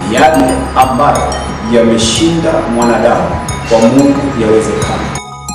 yale ambayo yameshinda mwanadamu, kwa Mungu yawezekana.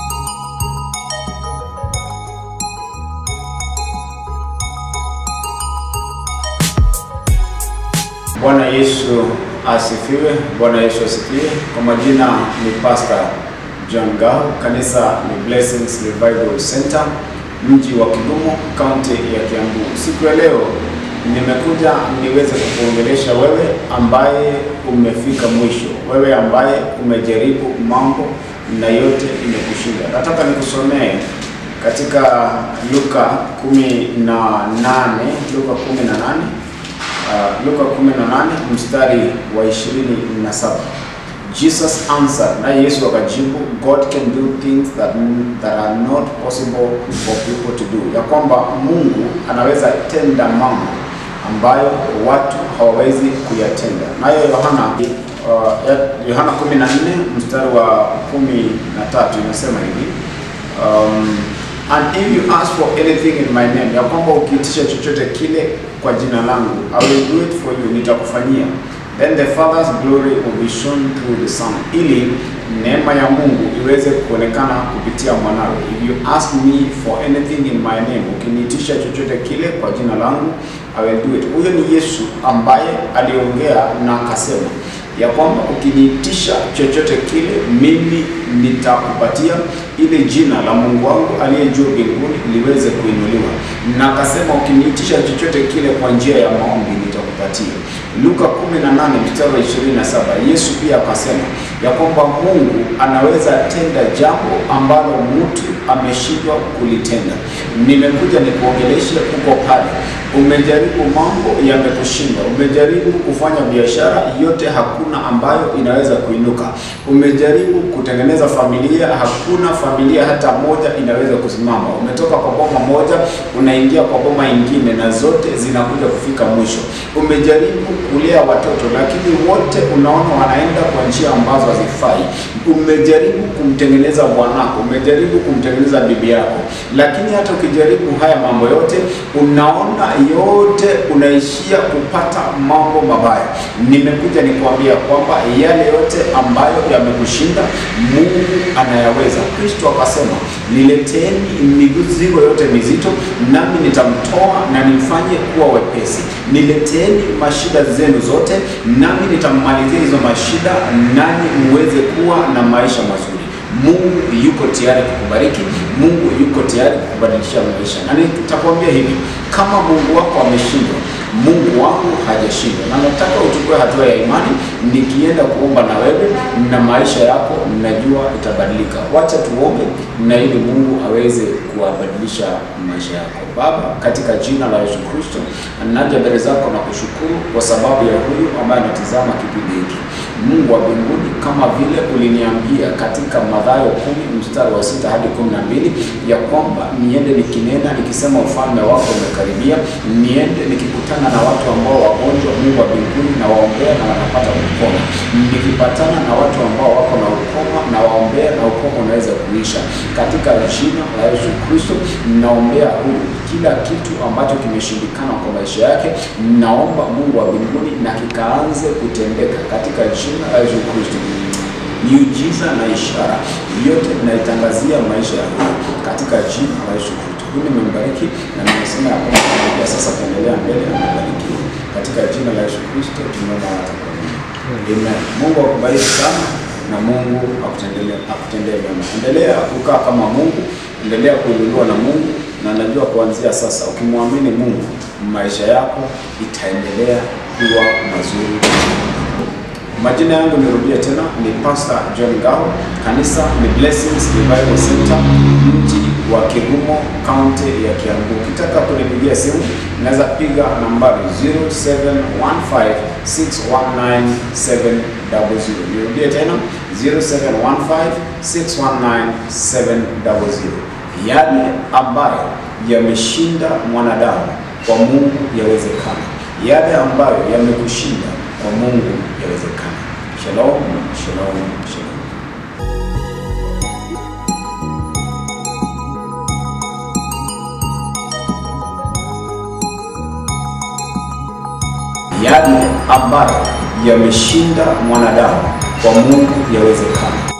Bwana Yesu asifiwe. Bwana Yesu asifiwe. Kwa majina ni Pastor John Ngao, kanisa ni Blessings Revival Center, mji wa Kigumo, kaunti ya Kiambu. Siku ya leo nimekuja niweze kukuongelesha wewe ambaye umefika mwisho, wewe ambaye umejaribu mambo na yote imekushinda. Nataka nikusomee katika Luka 18, Luka 18 Uh, Luka 18 mstari wa 27. Jesus answered, na Yesu akajibu, God can do things that, that are not possible for people to do, ya kwamba Mungu anaweza tenda mambo ambayo watu hawawezi kuyatenda. Nayo Yohana uh, Yohana 14 mstari wa 13 inasema hivi um, And if you ask for anything in my name, ya kwamba ukiitisha chochote kile kwa jina langu, I will do it for you, nitakufanyia. Then the Father's glory will be shown through the Son, ili neema ya Mungu iweze kuonekana kupitia mwanawe. If you ask me for anything in my name, ukiniitisha chochote kile kwa jina langu, I will do it. Huyo ni Yesu ambaye aliongea na akasema ya kwamba ukiniitisha chochote kile mimi nitakupatia, ili jina la Mungu wangu aliye juu mbinguni liweze kuinuliwa. Na akasema ukiniitisha chochote kile kwa njia ya maombi nitakupatia. Luka 18 mstari wa 27, Yesu pia akasema ya kwamba Mungu anaweza tenda jambo ambalo mtu ameshindwa kulitenda. Nimekuja nikuongeleshe huko pale umejaribu mambo yamekushinda, umejaribu kufanya biashara yote, hakuna ambayo inaweza kuinuka. Umejaribu kutengeneza familia, hakuna familia hata moja inaweza kusimama. Umetoka kwa boma moja unaingia kwa boma ingine, na zote zinakuja kufika mwisho. Umejaribu kulea watoto, lakini wote unaona wanaenda kwa njia ambazo hazifai. Umejaribu kumtengeneza bwanako, umejaribu kumtengeneza bibi yako, lakini hata ukijaribu haya mambo yote unaona yote unaishia kupata mambo mabaya. Nimekuja nikuambia kwamba yale yote ambayo yamekushinda Mungu anayaweza. Kristo akasema, nileteni mizigo yote mizito, nami nitamtoa na nimfanye kuwa wepesi. Nileteni mashida zenu zote, nami nitammalizia hizo mashida, nanyi muweze kuwa na maisha mazuri. Mungu yuko tayari kukubariki. Mungu yuko tayari kukubadilisha maisha, na nitakwambia hivi, kama Mungu wako ameshindwa, Mungu wangu hajashindwa, na nataka uchukue hatua ya imani. Nikienda kuomba na wewe na maisha yako, najua itabadilika. Wacha tuombe na ili Mungu aweze kuwabadilisha maisha yako. Baba, katika jina la Yesu Kristo, naja mbele zako na kushukuru kwa sababu ya huyu ambaye anatizama kipindi hiki. Mungu wa mbinguni, kama vile uliniambia katika Mathayo kumi mstari wa sita hadi kumi na mbili ya kwamba niende nikinena nikisema ufalme wako umekaribia, niende nikikutana na watu ambao wagonjwa, Mungu wa mbinguni, na waombea na wanapata kupona, nikipatana na watu ambao wako na ukoma na waombea na ukoma unaweza kuisha. Katika jina la Yesu Kristo naombea huyu kila kitu ambacho kimeshindikana kwa maisha yake, naomba Mungu wa mbinguni na kikaanze kutendeka katika jina la Yesu Kristo. Miujiza na ishara yote naitangazia maisha ya huyu katika jina la Yesu Kristo. Huyu nimembariki na nimesema ya kwamba sasa kuendelea mbele na kubarikiwa katika jina la Yesu Kristo tumeomba na kuamini. Amen. Mungu akubariki sana na Mungu akutendee akutendee mema. Endelea kukaa kama Mungu, endelea kuinuliwa na Mungu, na najua kuanzia sasa ukimwamini Mungu maisha yako itaendelea kuwa mazuri. Majina yangu nirudie tena, ni Pastor John Ngao, kanisa ni Blessings Revival Center, mji wa Kigumo, kaunti ya Kiambu. Ukitaka kunipigia simu unaweza piga nambari 0715619700. Nirudie tena 0715619700. Yale ambayo yameshinda mwanadamu kwa Mungu yawezekana, yale ambayo yamekushinda kwa Mungu yawezekana. Shalom, shalom, shalom. yale ambayo yameshinda mwanadamu, kwa Mungu yawezekana.